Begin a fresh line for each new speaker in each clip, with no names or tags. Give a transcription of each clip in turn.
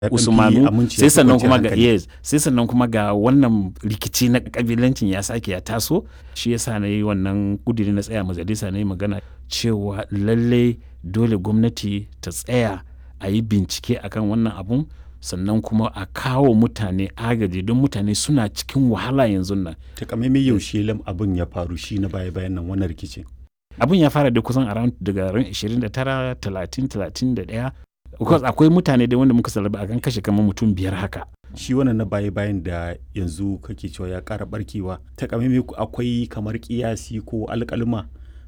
usmanu sai sannan kuma ga yes sai sannan kuma ga wannan rikici na kabilancin ya sake ya taso shi yasa na yi wannan kudiri na tsaya majalisa na yi magana cewa lalle dole gwamnati ta tsaya a yi bincike akan wannan abun sannan kuma a kawo mutane agaji don mutane suna cikin wahala yanzu nan
takamaimai yaushe lam abin ya faru shi na baya bayan nan wannan rikicin
abin ya fara da kusan around daga ran 29 30 31 because akwai mutane da wanda muka salaba a kan kashe kamar mutum biyar haka
shi wannan na baya bayan da yanzu kake cewa ya kara barkewa takamaimai akwai kamar kiyasi ko alƙalma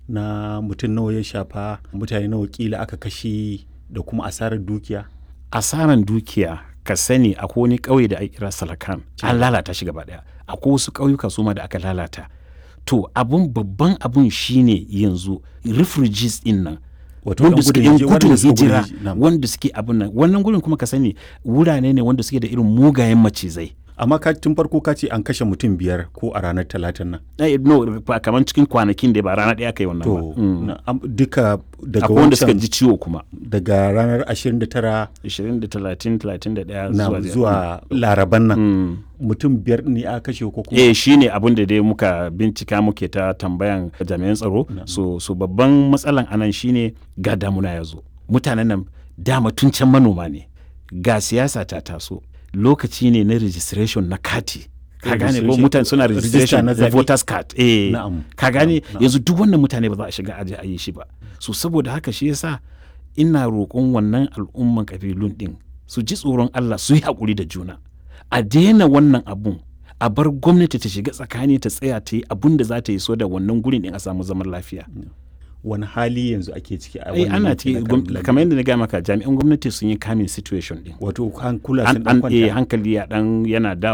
na mutum nawa ya shafa mutane nawa kila aka kashe da kuma asarar dukiya
asaran dukiya ka sani akwai wani ƙauye da ake kira salakan an lalata shi gaba daya akwai wasu ƙauyuka su ma da aka lalata to abun babban abun shine yanzu refugees din nan wanda suke yan gudun hijira wanda suke abun nan wannan gudun kuma ka sani wurare ne wanda suke da irin mugayen macizai
amma ka tun farko ka ce an kashe mutum biyar ko a ranar talatin nan
eh no kamar cikin kwanakin da ba rana ɗaya kai wannan
to duka daga
akwai wanda suka ji ciwo kuma
daga ranar 29
20 da 30 31
na
zuwa
zuwa laraban nan mutum biyar ne a kashe ko kuma
eh shine abin da dai muka bincika muke ta tambayan jami'an tsaro so so babban matsalan anan shine ga damuna ya zo mutanen nan dama tun can manoma ne ga siyasa ta taso lokaci ne na registration na kati ka gane ko mutane suna registration na voters card eh ka gane yanzu duk wannan mutane ba za a shiga aje a yi shi ba so saboda haka shi yasa ina roƙon wannan al'umman kabilun din su ji tsoron Allah su yi haƙuri da juna a daina wannan abun a bar gwamnati ta shiga tsakani ta tsaya ta yi abun da za ta yi so da wannan gurin din a samu zaman lafiya
wani hali yanzu ake ciki a
ai ana ciki kamar yadda na gaya maka jami'an gwamnati sun yi kamin situation din
wato hankula sun
an hankali ya dan yana da